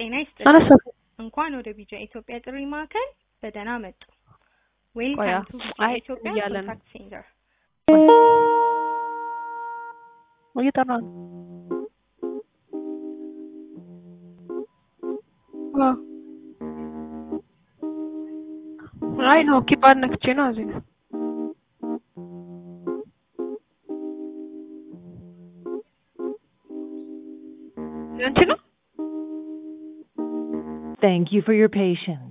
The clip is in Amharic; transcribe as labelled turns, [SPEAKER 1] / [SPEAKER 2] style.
[SPEAKER 1] ጤና ይስጥልኝ።
[SPEAKER 2] አነሳሁ።
[SPEAKER 1] እንኳን ወደ ቢጃ ኢትዮጵያ ጥሪ ማዕከል በደህና መጡ።
[SPEAKER 2] ቆያ፣
[SPEAKER 1] ዌልካም ቱ ቢጃ
[SPEAKER 2] አይ
[SPEAKER 1] ኢትዮጵያ
[SPEAKER 2] እያለ ነው።
[SPEAKER 1] ኮንታክት ሴንተር።
[SPEAKER 2] እየጠራ ነው። አዎ። አይ ነው ኪፓድ ነክቼ ነው እዚህ ነው። አንቺ ነው
[SPEAKER 3] Thank you for your patience.